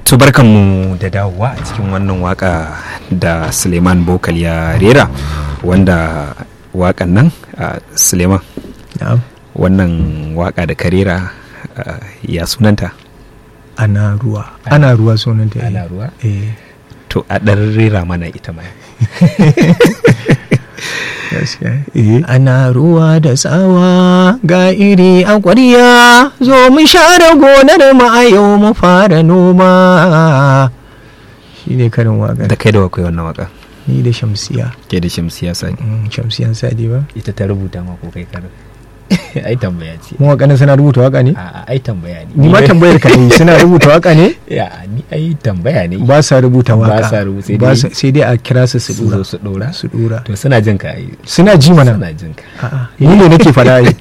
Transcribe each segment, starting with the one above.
to barkanmu da dawowa a cikin wannan waka da suleiman bokal ya rera wanda wakan nan uh, suleiman wannan waka da ka rera uh, ya sunanta ana ruwa ana ruwa sunanta ana ruwa eh to a ɗan rera mana ita ma ana ruwa da tsawa ga iri a ƙwarya zo mu share gonar mu a yau mu fara noma shi ne karin waƙar da kai da wakwai wannan waka ni da shamsiya ke da shamsiya sani Mm, shamsiyan sadi ba ita ta rubuta ma ko kai kar ai tambaya ce mawaƙanan suna rubuta waƙa ne a ai tambaya ne ni ma tambayar ka ne suna rubuta waƙa ne ya ni ai tambaya ne ba sa rubuta Ba waƙa sa rubuta, sai Ba dai- sa- sai dai a kira su su su dura zo su dora su dura to suna jin ka ai suna ji mana suna jin ka A'a, ni ne nake faɗa ai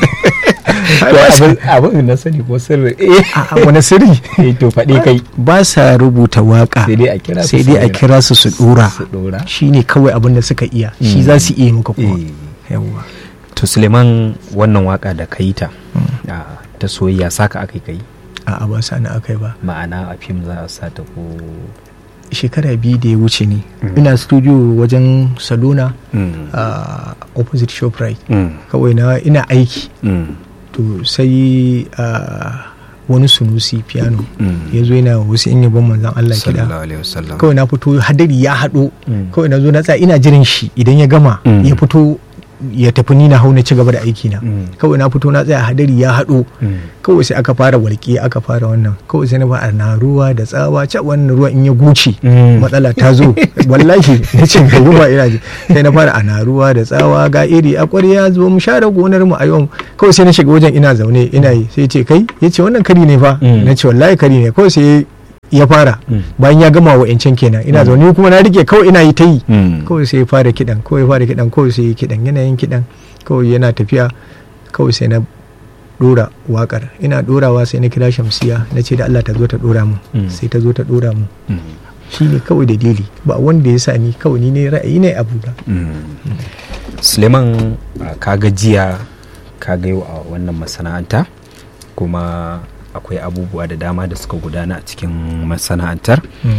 Ai, to ba sa- abin abin na sani ko sirri eh A'a, wani sirri eh, to faɗi kai ba sa rubuta waƙa sai dai a kira su sai dai a su kira su su dura su dora shi ne kawai abin da suka iya shi Mm. za su iya maka kuma Eh. yawwa to suleiman wannan waka da ka yi ta a, ta soyayya saka aka kai a'a ba sa na akai ba ma'ana a fim za a sa ta ko shekara biyu da ya wuce ne Mm. ina studio wajen salona Mm, a opposite shoprite mm, kawai na ina aiki mm, to sai ah, wani sunusi piano mm. ya zo yana wasu in yabon manzan Allah kiɗa sallallahu alaihi wasallam kawai na fito hadari ya haɗo Mm. kawai na zo na tsaya ina jiran shi idan ya gama Mm. ya fito ya tafi ni na hau na ci gaba da aiki na Mm. kawai na fito na tsaya hadari ya haɗo Mm. kawai sai aka fara walƙi aka fara wannan kawai sai na ba na ruwa da tsawa ca wannan ruwa in ya guce Mm. matsala ta zo wallahi na ce ga ruwa ina ji sai na fara ana ruwa da tsawa ga iri a ƙwarya zo mu share gonar mu a yau kawai sai na shiga wajen ina zaune ina yi sai ce kai ya ce wannan kari ne fa Mm. na ce wallahi kari ne kawai sai ya fara Mm. bayan ya gama wa'ancan kenan ina zaune kuma na rike kawai ina yi ta yi Mm. kawai sai ya fara kidan kawai ya fara kidan kawai sai ya kidan yanayin kidan kawai yana tafiya kawai sai na dora wakar ina dorawa sai na kira shamsiya na ce da Allah ta zo ta dora mu Mm. sai ta zo ta dora mu Mm. shi ne kawai dalili ba wanda ya sa ni kawai ni ne ra'ayi ne abu da Mm. suleiman a, kaga jiya kaga yau a wannan masana'anta kuma akwai abubuwa da dama da suka gudana a cikin masana'antar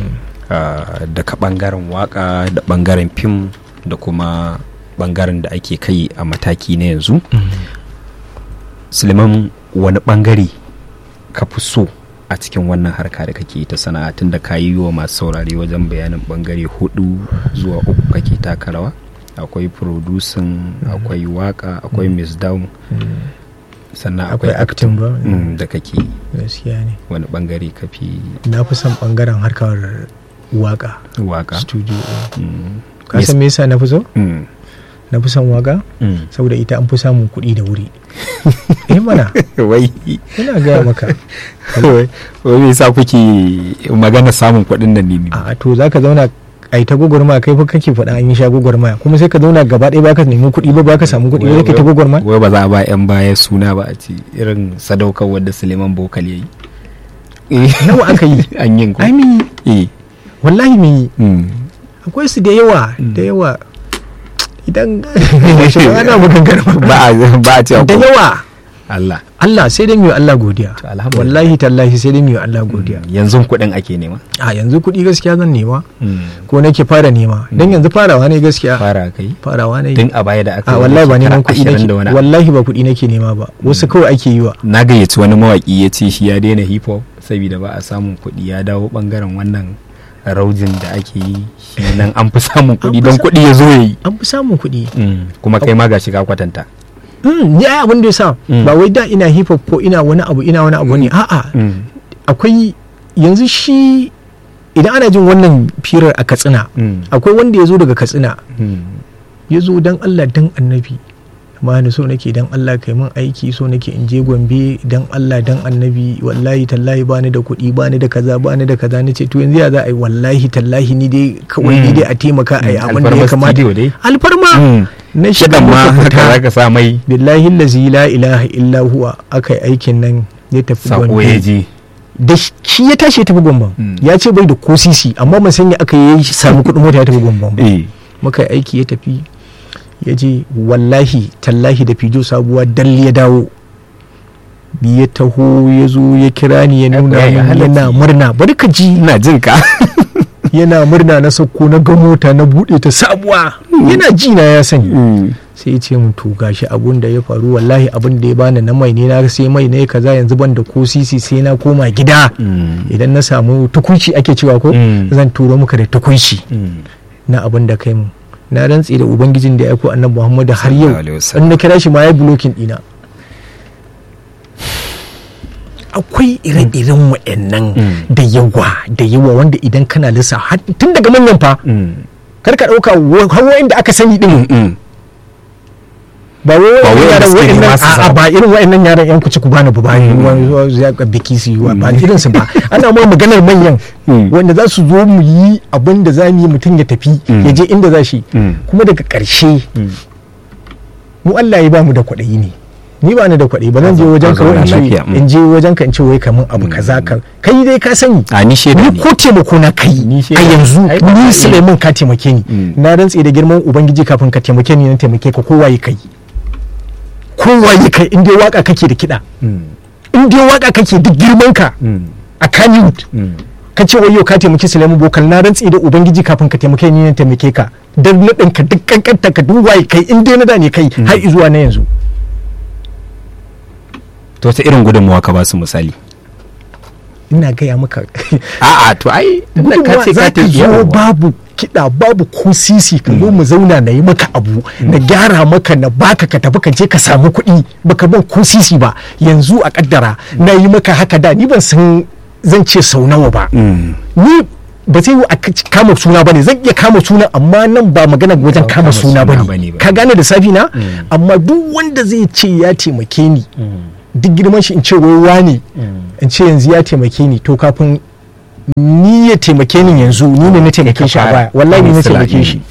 uh, daga bangaren waka da bangaren fim da kuma bangaren da ake kai a mataki na yanzu suleiman wani bangare ka fi so a cikin wannan harka da kake ta sana'a tun da ka yi wa masu saurare wajen bayanin bangare hudu zuwa uku kake taka rawa akwai producing akwai waka akwai miss down sannan akwai akwai acting ba Mm, da kake gaskiya ne wani bangare ka fi na fi son bangaren harkar waka waka studio Mm. ka san me yasa na fi so Mm. na fi son waka Mm. saboda ita an fi samun kuɗi da wuri eh mana wai ina gaya maka wai wai me yasa kuke magana samun kuɗin nan ne ne a to zaka zauna a yi ta gwagwarmaya kai fa kake faɗa an yi sha gwagwarmaya kuma sai ka zauna gaba ɗaya baka nemi kuɗi ba baka samu kuɗi ba kai ta gwagwarmaya wai ba za a ba 'yan baya suna ba a ce irin sadaukar wadda suleiman bokal ya yi nawa aka yi an yin ko ai mun yi eh wallahi mun yi mm. akwai su da yawa da yawa idan shi ba ana maganganu ba a ba a ce da akwai- yawa Allah Allah sai dai mu yi Allah godiya To, alhamdulillah. wallahi tallahi sai dai mu yi Allah godiya yanzu kuɗin ake nema a yanzu kuɗi gaskiya zan nema Mm. ko nake fara nema dan yanzu farawa ne gaskiya fara kai farawa ne tun a baya da aka a yi wallahi ba shekara neman kuɗi ashirin nake da wani abu. wallahi ba kuɗi nake nema ba wasu kawai ake yi wa na gayyaci wani mawaki ya ce shi ya daina hip hop saboda ba a samun kuɗi ya dawo bangaren wannan raujin da ake yi shi nan an fi samun kuɗi fi don sa- kuɗi ya zo ya yi an fi samun kuɗi kuma kai ma ga shiga kwatanta Mm, ni ai abin da ya sa Mm. ba wai da ina hip hop ko ina wani abu ina wani abu ne a'a akwai yanzu shi idan ana jin wannan firar a katsina akwai wanda ya zo daga katsina ya zo dan Allah dan annabi amma ni so nake dan Allah kai min aiki so nake in je Gombe dan Allah dan annabi wallahi tallahi bani da kuɗi bani da kaza bani da kaza nace to yanzu ya za a yi wallahi tallahi ni dai kawai ni dai a taimaka a yi abin da ya kamata dai alfarma na shiga kidan ma muka haka fita. zaka sa mai billahi lazi la ilaha illa huwa aka yi aikin nan ya tafi sako ya Gombe je da shi ya tashi ya tafi Gombe Mm. ya ce bai da ko sisi amma ban sanya aka yi samu kuɗin mota ya tafi Gombe ba eh muka yi aiki ya tafi ya je wallahi tallahi da fijo sabuwa dalli ya dawo ya taho ya zo ya kira ni ya nuna ya yi min halacci. yana murna bari ka ji ina jin ka yana murna na sauko na ga mota na bude ta sabuwa yana ji na ya sani sai ya ce mun to gashi abun da ya faru wallahi abun da ya bani na mai ne na sai mai ne kaza yanzu ban da ko sisi sai na koma gida idan na samu tukunci ake cewa ko Mm. zan turo muka da tukunci na abun da kai mu na rantsi da ubangijin da ya aiko annabi Muhammad har yau Sallallahu alaihi wasallam. in na kira shi ma ya blocking dina akwai ire-iren waɗannan Mm. da yawa da yawa wanda idan kana lissa har tun daga manyan fa kar ka ɗauka hawa da aka sani din ba wai Ba wai wa'annan wanda yaran suke wa'annan nema su a'a samu. ba irin wa'annan yaran yan kuci ku bani ba bani wani ya ga biki su yi wa ba irin su ba ana ma maganar manyan Mm. wanda za su zo mu yi abin da za mu yi mutum ya tafi Mm. ya je inda za shi Mm. kuma daga ƙarshe mu Allah ya ba mu da kwaɗayi ne ni ba ni da kwaɗayi ba zan je Ka wajen ka zauna wai in ce lafiya, mm. in je wajen ka in ce wai kaman abu kaza ka kai dai ka sani a ni shaida ni ne ko taimako na kai Ni a shaida. yanzu Ai, ba ni ka Suleiman ka taimake ni Mm. na rantse da girman ubangiji kafin ka taimake ni na taimake ka kowa ya kai kowa ya kai in dai waka kake da kiɗa in dai waka kake duk girman ka a Kannywood ka ce wayo ka taimaki Suleiman Bokal na rantse da ubangiji kafin ka taimake ni na taimake ka dan naɗin ka duk kankanta ka duk waye kai in dai na da ne kai har zuwa na yanzu to ta irin gudunmawa ka ba su misali ina gaya maka a'a to ai tunda ka gudunmawa ce za ka ka ce zo babu kiɗa babu ko sisi ka zo mu zauna na yi maka abu na gyara maka na baka ka tafi ka je ka samu kuɗi baka ban ko sisi ba yanzu a kaddara na yi maka haka da ni ban san zan ce sau nawa ba ni ba zai yi a k- kama suna bane zan iya kama suna amma nan ba magana wajen Ba kama kama suna suna bane bane ba. ka gane da safi na amma duk wanda zai ce ya taimake ni duk girman shi in ce wai wane in ce yanzu ya taimake ni to kafin ni ya taimake ni yanzu ni ne na taimake shi a fara. baya wallahi ni na Misali. taimake shi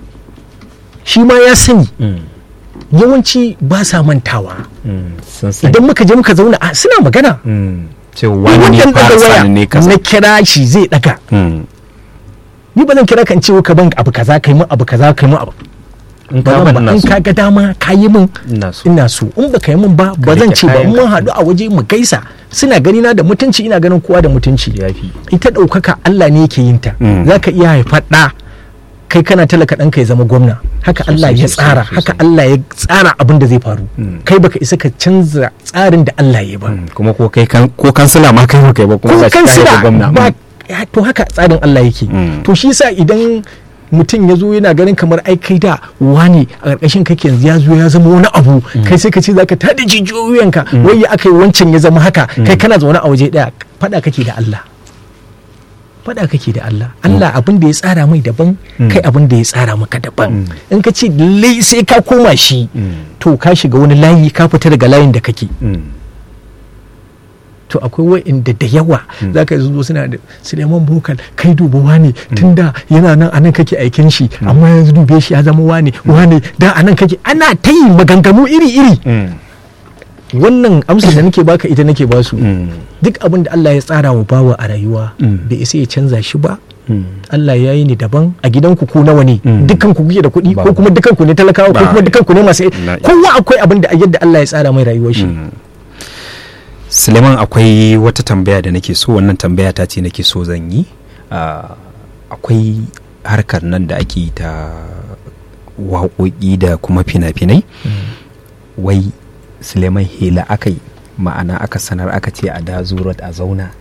shi ma ya sani yawanci ba sa mantawa sun sani idan muka je muka zauna a suna magana ce wani ne wannan fara daga waya sani ne kaza na kira shi zai daga Mm. ni ba zan kira kan ce ka ban abu kaza kai mun abu kaza kai mun abu in ba ka zan ban ba in nasu ka ga dama ka yi min ina so ina so in baka yi min ba ba zan rike ce ba in kayanka. mun haɗu a waje mu gaisa suna gani na da mutunci ina ganin kowa da mutunci yafi ita ɗaukaka Allah ne yake yin ta Mm. za ka iya haifar ɗa kai kana talaka ɗanka ya zama gwamna haka Sosai, Allah ya sosai, tsara sosai. haka Allah ya tsara abin da zai faru Mm. kai baka isa ka canza tsarin da Allah ya ba Mm. kuma ko kai kan ko kansila ma kai ba kai ba ko kuma gashi ka kansila haifi gwamna ba Mm. ya, to haka tsarin Allah yake Mm. to shi yasa idan mutum ya zo yana ganin kamar ai kai da wani a ƙarƙashin kake yanzu ya zo ya zama wani abu kai sai ka ce zaka tada jijiyoyinka wai ya aka yi wancan ya zama haka kai kana zaune a waje ɗaya faɗa kake da Allah faɗa kake da Allah Allah abin da ya tsara mai daban kai abin da ya tsara maka daban in ka ce lallai sai ka koma shi Mm. to ka shiga wani layi ka fita daga layin da kake Mm. to akwai wa'inda da yawa za ka zo suna da suleiman bokal kai duba wane tunda yana nan anan kake aikin shi amma yanzu dube shi ya zama wane wane da anan kake ana ta yi maganganu iri-iri Mm. wannan amsar da nake baka ita nake basu Mm. duk abin da Allah ya tsara wa bawa a rayuwa Mm. bai isa ya canza shi ba Mm. Allah ya yi ni daban a gidanku ku nawa ne Mm. dukkan ku kuke da kuɗi ko Babu. kuma dukkan ku ne talakawa ko Ba. kuma dukkan ku ne masu Na- kowa akwai abin da yadda Allah ya tsara mai rayuwar shi Mm. Suleiman akwai wata tambaya da nake so wannan tambaya ta ce nake so zan yi Ah, akwai harkar nan da ake yi ta waƙoƙi da kuma fina-finai wai Suleiman hela aka yi ma'ana aka sanar aka ce a da zurat a zauna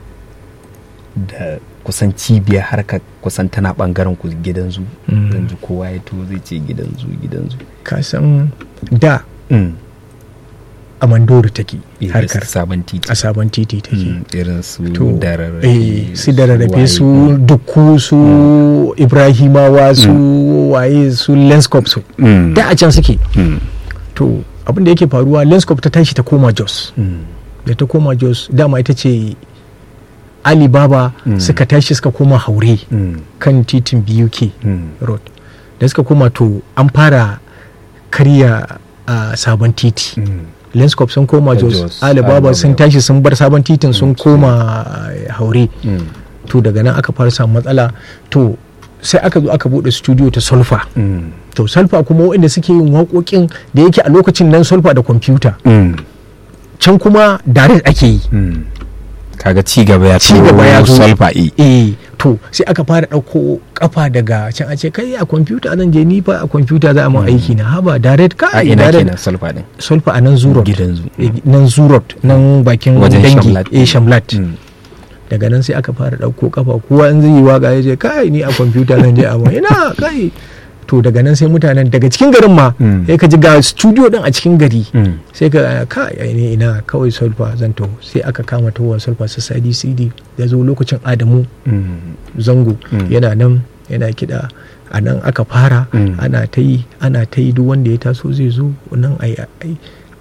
da kusan cibiyar harkar kusan tana bangaren ku gidan zu Mm. yanzu kowa ya to zai ce gidan zu gidan zu ka san da Mm. a mandori take Irin harkar su sabon titi a sabon titi take Mm, irin su to dararrafe eh, su da rarrafe waye. su dukku su ibrahimawa su waye su lenscop su Mm, da a can suke mm, to abin da yake faruwa lenscop ta tashi ta koma jos mm, da ta koma jos dama ita ce alibaba Mm. suka tashi suka koma haure mm, kan titin buk mm, road da suka koma to an fara karya a sabon titi mm. lenscop sun koma Da jos Jos, alibaba Alibaba. sun tashi sun bar sabon titin sun koma eh, haure Mm, to daga nan aka fara samun matsala to sai aka zo aka bude studio ta solfa mm, to solfa kuma waɗanda suke yin waƙoƙin da yake a lokacin nan solfa da kwamfuta mm, can kuma direct ake yi Mm. kaga ci gaba ya Ci gaba ya zo. solfa e eh to sai aka fara ɗauko kafa daga can a ce kai a kwamfuta zan je ni fa a kwamfuta za a mun aiki na haba direct a kai ina direct kenan solfa din solfa a nan zurot gidan zu Eh, nan zurot nan bakin Wajen dangi Shamlat. eh shamlat Mm. daga nan sai aka fara ɗauko kafa kowa in zai yi waka ya ce kai ni a kwamfuta zan je a mun ina kai to daga nan sai mutanen daga cikin garin ma Mm. sai ka ji ga studio din a cikin gari Mm. sai ka ka ai ne ina kawai solfa zan taho sai aka kama tahowa solfa su sadi cd ya zo lokacin adamu Mm. zango Mm. yana nan yana kiɗa a nan aka fara Mm. ana ta yi ana ta yi duk wanda ya taso zai zo nan ai ai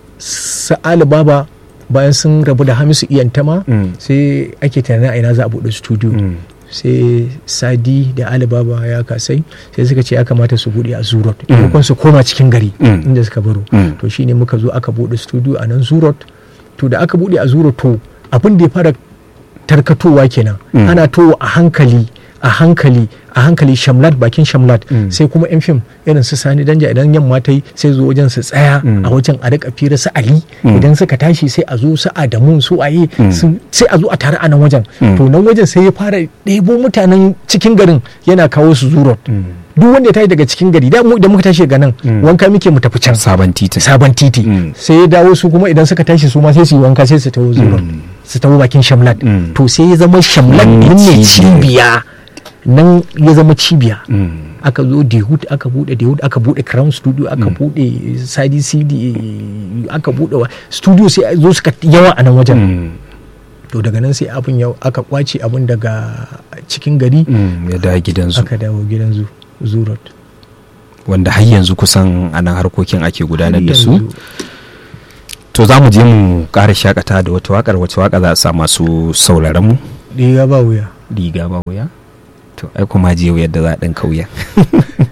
sa'ali baba bayan sun rabu da hamisu iyantama Mm. sai ake tunanin a ina za a buɗe studio Mm. sai sadi da alibaba ya kasai sai suka ce ya kamata su buɗe a zurot Mm. maimakon su koma cikin gari Mm. inda suka baro Mm. to shine muka zo aka buɗe studio a nan zurot to da aka buɗe a zurot to abin da ya fara tarkatowa kenan Mm. ana towa a hankali a hankali a hankali shamlat bakin shamlat Mm. sai kuma yan fim irin su sani danja idan yamma ta yi sai zo wajen su tsaya Mm. a wajen a rika fira su ali Mm. idan suka tashi sai a zo su adamu su aye Mm. su- sai a zo a tare a nan wajen Mm. to nan wajen sai ya fara ɗebo mutanen cikin garin yana kawo su zurot Mm. duk wanda ya tashi daga cikin gari da mu idan muka tashi daga nan Mm. wanka muke mu tafi can sabon titin sabon titi Mm. sai ya dawo su kuma idan suka tashi su ma sai su yi wanka sai su taho zurot Mm. su taho bakin shamlat Mm. to sai ya zama shamlat Nan ne nan ne cibiya. cibiya nan ya zama cibiya Mm. aka zo dehud aka bude dehud aka bude crown studio aka bude sadi cd aka bude wa studio sai zo suka yawa a nan wajen Mm. to daga nan sai abin yau aka kwace abin daga cikin gari Mm. ya da gidan zu aka dawo gidan zu zurot wanda har yanzu kusan a nan harkokin ake gudanar da su Yanzu. to za mu je mu ƙara shakata da wata wakar wace waka za a sa masu sauraron mu riga ba wuya riga ba wuya to ai kuma je yadda za a ɗan kauya